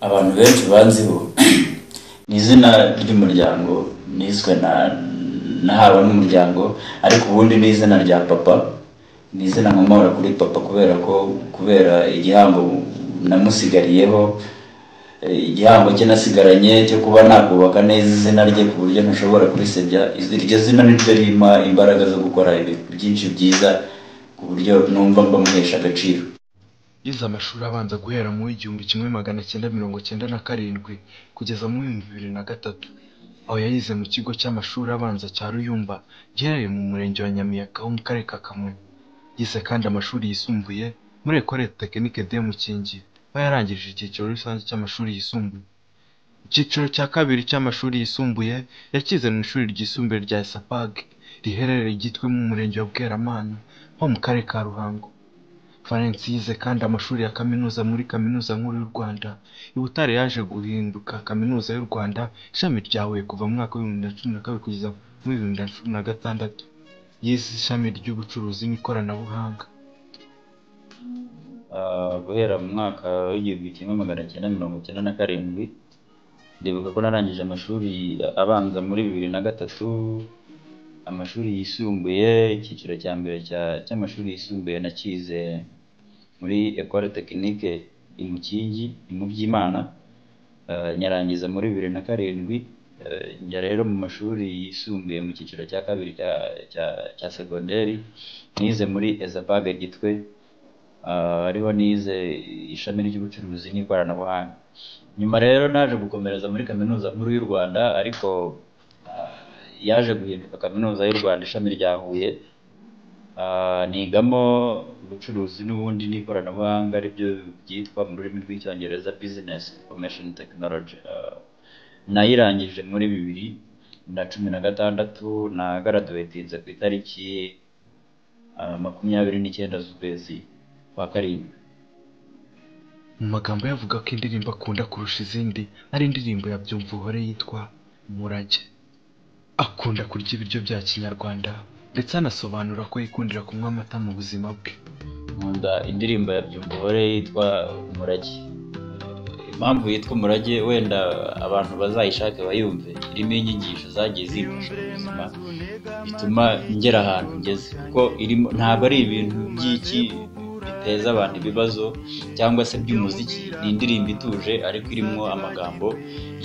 abantu benshi banziho ni izina ry'umuryango niswe na nahawe n'umuryango ariko ubundi ni izina rya papa ni izina nkomora kuri papa kubera ko kubera igihango namusigariyeho eh, igihango cye nasigaranye cyo kuba nakubaka neza izina rye ku buryo ntashobora kurisebya Izi- iryo zina ni ryo rimpa imbaraga zo gukora ibintu byinshi byiza ku buryo numva mbamuhesha agaciro yize amashuri abanza guhera mu w'igihumbi kimwe magana cyenda mirongo cyenda na karindwi kugeza mu w'ibihumbi bibiri na gatatu aho yayize mu kigo cy'amashuri abanza cya ruyumba giherereye mu murenge wa nyamiyaga wo mu karere ka kamonyi yize kandi amashuri yisumbuye muri ekore tekinike de mukingi aho yarangije icyiciro rusange cy'amashuri yisumbuye icyiciro cya kabiri cy'amashuri yisumbuye yakize mu ishuri ryisumbuye rya esapag riherereye igitwe mu murenge wa bweramana ho mu karere ka ruhango Valens yize kandi amashuri ya kaminuza muri Kaminuza Nkuru y'u Rwanda. I Butare yaje guhinduka Kaminuza y'u Rwanda ishami rya Huye kuva mu mwaka w'ibihumbi bibiri na cumi na kabiri kugeza mu bihumbi bibiri na cumi na gatandatu. Yize ishami ry'ubucuruzi n'ikoranabuhanga. Ah, guhera mu mwaka w'igihumbi kimwe magana cyenda mirongo cyenda na karindwi ndibuka ko narangije amashuri abanza muri bibiri na gatatu amashuri yisumbuye icyiciro cya mbere cya- cy'amashuri yisumbuye nakize muri ecole tekinike imukingi mu by'imana Ah, nyarangiza muri bibiri na karindwi Ah, njya rero mu mashuri yisumbuye mu cyiciro cya kabiri cya- cya- cya segonderi nize muri ezabage gitwe Ah, ariho nize ishami ry'ubucuruzi n'ikoranabuhanga nyuma rero naje gukomereza muri kaminuza nkuru y'u rwanda ariko ah, yaje guhinduka kaminuza y'u rwanda ishami rya huye Ah, nigamo ubucuruzi n'ubundi n'ikoranabuhanga aribyo byitwa mu rurimi rw'icyongereza business information technology Ah, nayirangije muri bibiri na cumi na gatandatu na garaduwetinze ku itariki ah, makumyabiri n'icyenda z'ukwezi kwa karindwi Mu magambo ye avuga ko indirimbo akunda kurusha izindi ari indirimbo ya Byumva Uhore yitwa Umurage. Akunda kurya ibiryo bya Kinyarwanda ndetse anasobanura ko yikundira kunywa amata mu buzima bwe. nkunda indirimbo ya byumba uhore yitwa umurage impamvu yitwa umurage wenda abantu bazayishake bayumve irimo inyigisho zagiye zifasha mu buzima bituma ngera ahantu ngeze kuko irimo ntabwo ari ibintu by'iki biteza abantu ibibazo cyangwa se by'umuziki ni indirimbo ituje ariko irimo amagambo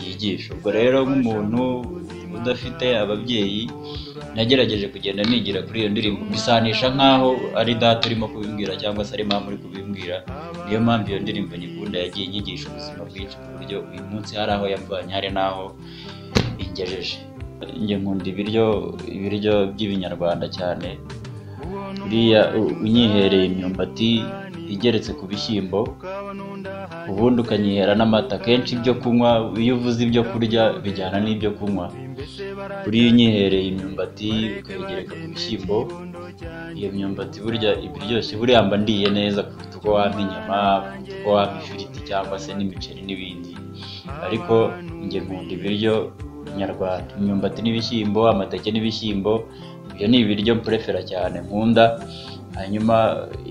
yigisha ubwo rero nk'umuntu udafite ababyeyi nagerageje kugenda nigira kuri iyo ndirimbo mbisanisha nk'aho ari data urimo kubimbwira cyangwa se ari mama uri kubimbwira niyo mpamvu iyo ndirimbo nyikunda yagiye inyigisha ubuzima bwinshi ku buryo uyu munsi hari aho yamvanye hari n'aho ingejeje njye nkunda ibiryo ibiryo by'ibinyarwanda cyane buriya u- unyihereye imyumbati igeretse ku bishyimbo ubundi ukanyihera n'amata kenshi ibyo kunywa iyo uvuze ibyo kurya bijyana n'ibyo kunywa buriya iyo unyihereye imyumbati ukayigereka ku bishyimbo iyo myumbati burya iba iryoshye buriya mba ndiye neza kuruta uko wampa inyama kuruta uko wampa ifiriti cyangwa se n'imiceri n'ibindi ariko njye nkunda ibiryo nyarwanda imyumbati n'ibishyimbo amateke n'ibishyimbo ibyo ni ibiryo mprefera cyane nkunda hanyuma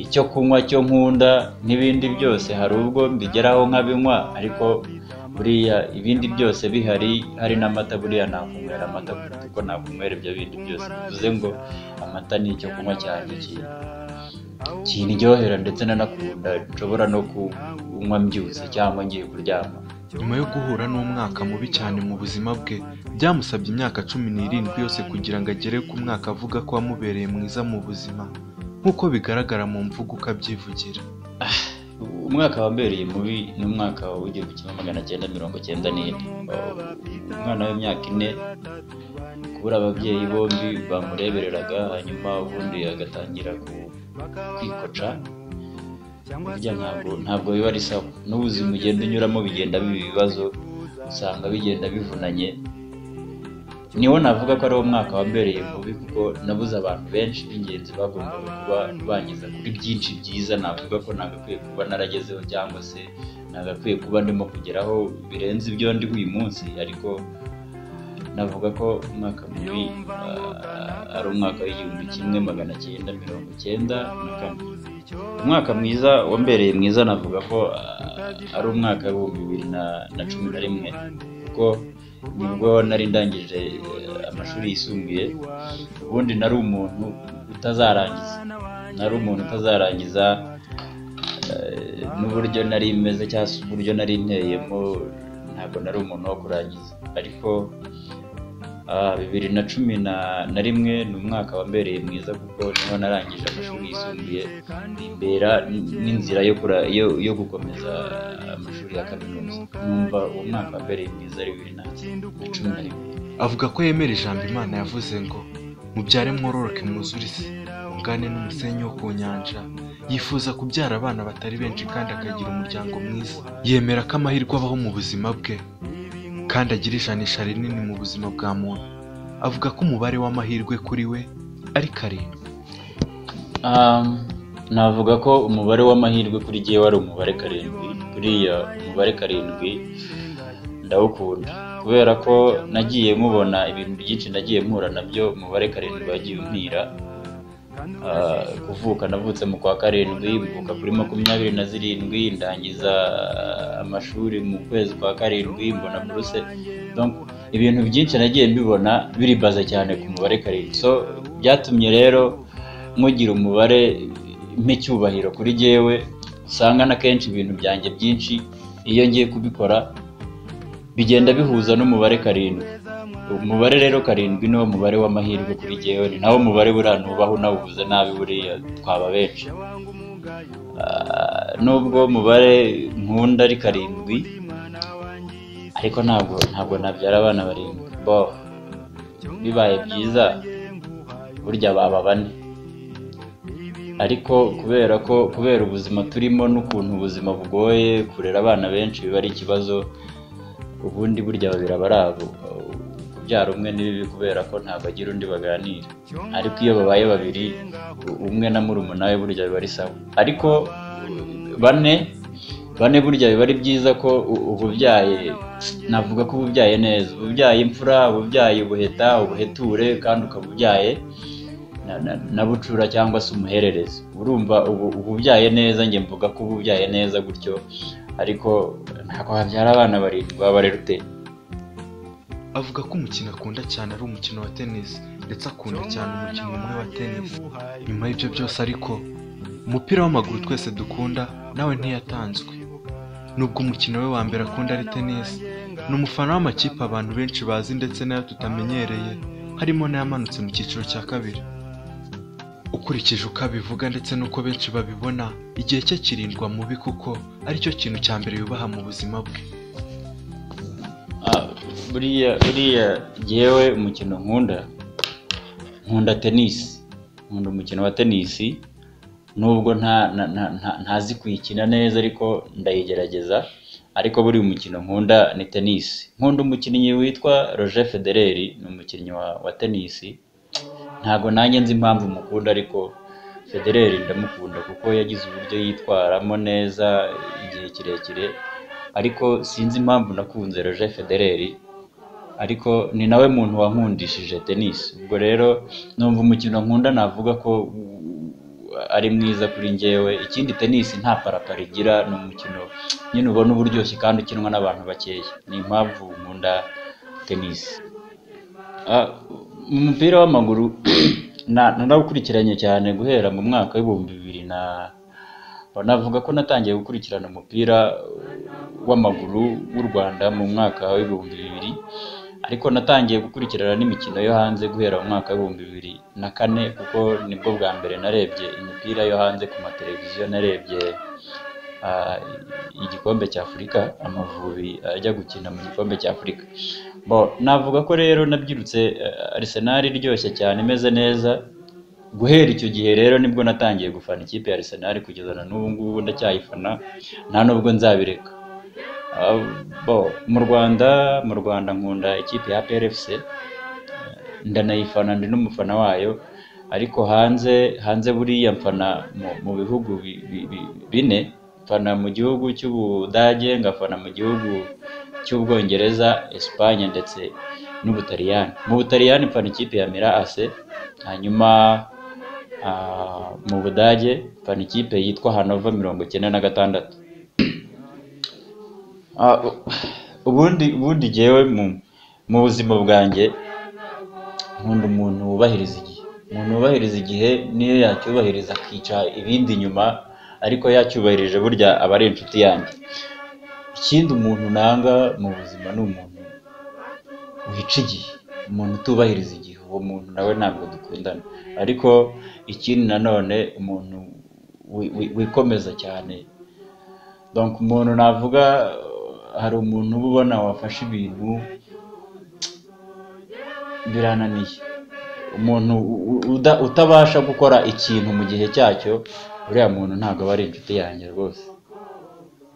icyo kunywa cyo nkunda n'ibindi byose hari ubwo mbigeraho nkabinywa ariko buriya ibindi byose bihari hari n'amata buriya nakunywera amata kuruta uko nakunywera ibyo bindi byose bivuze ngo amata ni icyo kunywa cyane kintu kindyohera ndetse nanakunda nshobora no kunywa mbyutse cyangwa ngiye kuryama nyuma yo guhura n'umwaka mubi cyane mu buzima bwe byamusabye imyaka cumi n'irindwi yose kugira ngo agere ku mwaka avuga ko wamubereye mwiza mu buzima nk'uko bigaragara mu mvugo uko abyivugira umwaka wambereye mubi ni umwaka w'igihumbi kimwe magana cyenda mirongo cyenda n'ine umwana w'imyaka ine kubura ababyeyi bombi bamurebereraga hanyuma ubundi agatangira ku- kwikoca burya ntabwo ntabwo biba ari sawa n'ubuzima ugenda unyuramo bigenda biba ibibazo usanga bigenda bivunanye niwo navuga ko ari wo mwaka wambereye mubi kuko nabuze abantu benshi b'ingenzi bagombaga kuba bangiza kuri byinshi byiza navuga ko nagakwiye kuba naragezeho cyangwa se nagakwiye kuba ndimo kugeraho birenze ibyo ndi uyu munsi ariko navuga ko umwaka mubi ah, ari umwaka w'igihumbi kimwe magana cyenda mirongo cyenda na kane umwaka mwiza wambereye mwiza navuga ko ah, ari umwaka w'ibihumbi bibiri na- na cumi na rimwe kuko nibwo nari ndangije eh, amashuri yisumbuye ubundi nari umuntu utazarangiza nari umuntu utazarangiza eh, n'uburyo nari meze cyangwa se uburyo nari nteyemo ntabwo nari umuntu wo kurangiza ariko ah, bibiri na cumi na- na rimwe ni umwaka wambereye mwiza kuko niho narangije amashuri yisumbuye bimbera n- n'inzira yo kura- yo- yo gukomeza amashuri ya kaminuza numva uwo mwaka wambereye mwiza ari bibiri na na cumi na rimwe avuga ko yemera ijambo imana yavuze ngo mubyare mwororoke mwuzure isi mungane n'umusenyi wo ku nyanja yifuza kubyara abana batari benshi kandi akagira umuryango mwiza yemera ko amahirwe abaho mu buzima bwe kandi agira ijanisha rinini mu buzima bwa muntu avuga ko umubare w'amahirwe kuri we ari karindwi Um, navuga ko umubare w'amahirwe kuri jyewe ari umubare karindwi buriya umubare karindwi ndawukunda kubera ko nagiye mubona ibintu byinshi nagiye mpura nabyo umubare karindwi wagiye umpira Ah, kuvuka navutse mu kwa karindwi mvuka kuri makumyabiri na zirindwi ndangiza amashuri mu kwezi kwa karindwi mbona buruse Donc, ibintu byinshi nagiye mbibona biribaza cyane ku mubare karindwi so byatumye rero nkugira umubare mpe icyubahiro kuri jyewe usanga na kenshi ibintu byanjye byinshi iyo ngiye kubikora bigenda bihuza n'umubare karindwi umubare rero karindwi niwo mubare w'amahirwe kuri jyewe ni nawo mubare buriya ntubaho nawubuze nabi buriya twaba benshi Ah, nubwo umubare nkunda ari karindwi ariko ntabwo ntabwo nabyara abana barindwi bo bibaye byiza burya baba bane ariko kubera ko kubera ubuzima turimo n'ukuntu ubuzima bugoye kurera abana benshi biba ari ikibazo ubundi burya babiri aba ari abo kubyara umwe ni bibi kubera ko ntabwo agira undi baganira ariko iyo babaye babiri u- umwe na murumuna we burya biba ari sawa ariko u- bane bane burya biba ari byiza ko u- uba ubyaye navuga ko uba ubyaye neza uba ubyaye imfura uba ubyaye ubuheta ubuheture kandi ukaba ubyaye na- na- na bucura cyangwa se umuhererezi urumva ubu uba ubyaye neza njye mvuga ko uba ubyaye neza gutyo ariko ntabwo wabyara abana barindwi waba rero ute avuga ko umukino akunda cyane ari umukino wa tennis ndetse akunda cyane umukino umwe wa tennis nyuma y'ibyo byose ariko umupira w'amaguru twese dukunda nawe ntiyatanzwe nubwo umukino we wa mbere akunda ari tennis ni umufana w'amakipe abantu benshi bazi ndetse n'ayo tutamenyereye harimo n'ayamanutse mu cyiciro cya kabiri ukurikije uko abivuga ndetse n'uko benshi babibona igihe cye kirindwa mubi kuko aricyo kintu cya mbere yubaha mu buzima bwe Ah, buriya buriya jyewe umukino nkunda nkunda tenisi nkunda umukino wa tenisi nubwo nta nta- nta- nta- ntazi kuyikina neza ariko ndayigerageza ariko buri umukino nkunda ni tenisi nkunda umukinnyi witwa Roger Federer ni umukinnyi wa, wa tenisi ntabwo nanjye nzi impamvu mukunda ariko Federer ndamukunda kuko yagize uburyo yitwaramo neza igihe kirekire ariko sinzi impamvu nakunze Roger Federer ariko ni nawe muntu wankundishije tennis ubwo rero numva umukino nkunda navuga ko uh, ari mwiza kuri njyewe ikindi tennis nta parapara igira ni umukino nyine ubona uba uryoshye kandi ukinwa n'abantu bakeya ni impamvu nkunda tennis Ah, mu mupira w'amaguru na- narawukurikiranye cyane guhera mu mwaka w'ibihumbi bibiri na navuga ko natangiye gukurikirana umupira w'amaguru w'u Rwanda mu mwaka w'ibihumbi bibiri ariko natangiye gukurikirana n'imikino yo hanze guhera mu mwaka w'ibihumbi bibiri na kane kuko nibwo bwa mbere narebye imipira yo hanze ku mateleviziyo narebye ah, igikombe cy'Afurika amavubi ajya gukina mu gikombe cy'Afurika bo navuga ko rero nabyirutse eh, Arsenal iryoshye cyane imeze neza guhera icyo gihe rero nibwo natangiye gufana ikipe ya Arsenal kugeza na n'ubu ngubu ndacyayifana nta nubwo nzabireka Ah, bo mu Rwanda mu Rwanda nkunda ikipe ya PRFC eh, ndanayifana ndi n'umufana wayo ariko hanze hanze buriya mfana mu, mu bihugu bi- bi- bi- bine mfana mu gihugu cy'Ubudage ngafana mu gihugu cy'Ubwongereza Espagne ndetse n'Ubutaliyani mu Butaliyani mfana ikipe ya Mira AC hanyuma ah, mu budage fana ikipe yitwa hanova mirongo icyenda na gatandatu Ah, u- ubundi ubundi jyewe mu mu buzima bwanjye nkunda umuntu wubahiriza igihe umuntu wubahiriza igihe niyo yacyubahiriza akica ibindi inyuma ariko yacyubahirije burya aba ari inshuti yanjye ikindi umuntu nanga mu buzima ni umuntu wica igihe umuntu utubahiriza igihe uwo muntu nawe ntabwo dukundana ariko ikindi nanone umuntu wi- wi- wikomeza cyane donc umuntu navuga hari umuntu uba ubona wafashe ibintu birananiye umuntu u- u- uda- utabasha gukora ikintu mu gihe cyacyo uriya muntu ntabwo aba ari inshuti yanjye rwose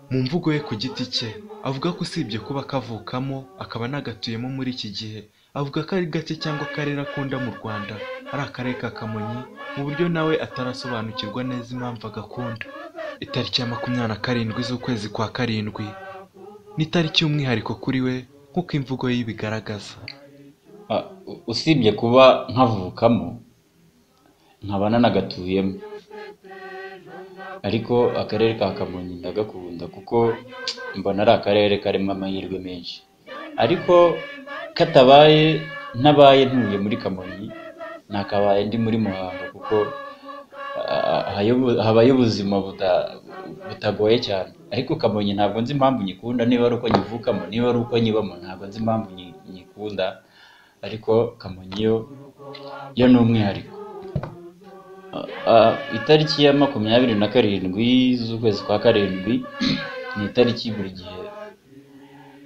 mu mvugo ye ku giti cye avuga ko usibye kuba akavukamo akaba anagatuyemo muri iki gihe avuga ko ari gake cyangwa akarere akunda mu rwanda ari akarere ka kamonyi mu buryo nawe atarasobanukirwa neza impamvu agakunda itariki ya makumyabiri na karindwi z'ukwezi kwa karindwi ni itariki y'umwihariko kuri we nk'uko imvugo ye ibigaragaza Ah, u- usibye kuba nkavukamo nkaba nanagatuyemo ariko akarere ka kamonyi ndagakunda kuko mbona ari akarere karimo amahirwe menshi ariko katabaye ntabaye ntuye muri kamonyi nakabaye ndi muri muhanga kuko ah, hayo- habayo ubuzima buta- butagoye cyane ariko kamonyi ntabwo nzi impamvu nyikunda niba ari uko nyivukamo niba ari uko nyibamo ntabwo nzi impamvu nyi- nyikunda ariko kamonyi yo yo ni umwihariko Ah, itariki ya makumyabiri na karindwi z'ukwezi kwa karindwi ni itariki buri gihe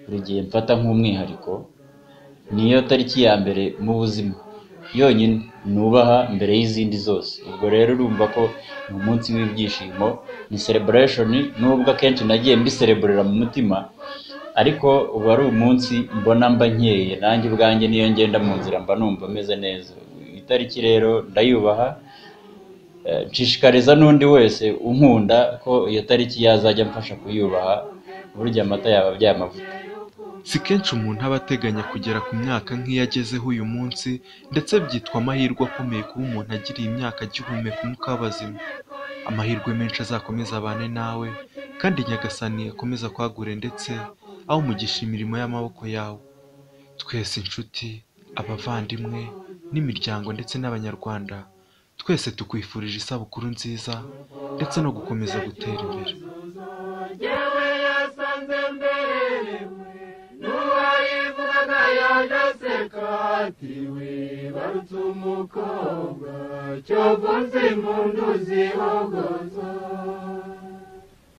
buri gihe mfata nk'umwihariko niyo tariki ya mbere mu buzima yonyine nubaha mbere y'izindi zose ubwo rero urumva ko ni umunsi w'ibyishimo ni celebration nubwo akenshi nagiye mbisereburira mu mutima ariko uba ari umunsi mbona mba nkeye nanjye ubwanjye niyo ngenda mu nzira mba numva meze neza itariki rero ndayubaha Eh, nshishikariza n'undi wese unkunda ko iyo tariki yazajya amfasha kuyubaha burya amata yaba abyaye amavuta si kenshi umuntu aba ateganya kugera ku myaka nk'iyo agezeho uyu munsi ndetse byitwa amahirwe akomeye kuba umuntu agira iyi myaka agihumeka umwuka w'abazima amahirwe menshi azakomeza abane nawe kandi nyagasani akomeza kwagure ndetse awumugisha imirimo y'amaboko yawe twese inshuti abavandimwe n'imiryango ndetse n'abanyarwanda twese tukwifurije isabukuru nziza ndetse no gukomeza gutera imbere yewe yasanze mberewe n'uwayivugaga yaje aseka ati wibarutse umukobwa cyovuze impundu zihogoza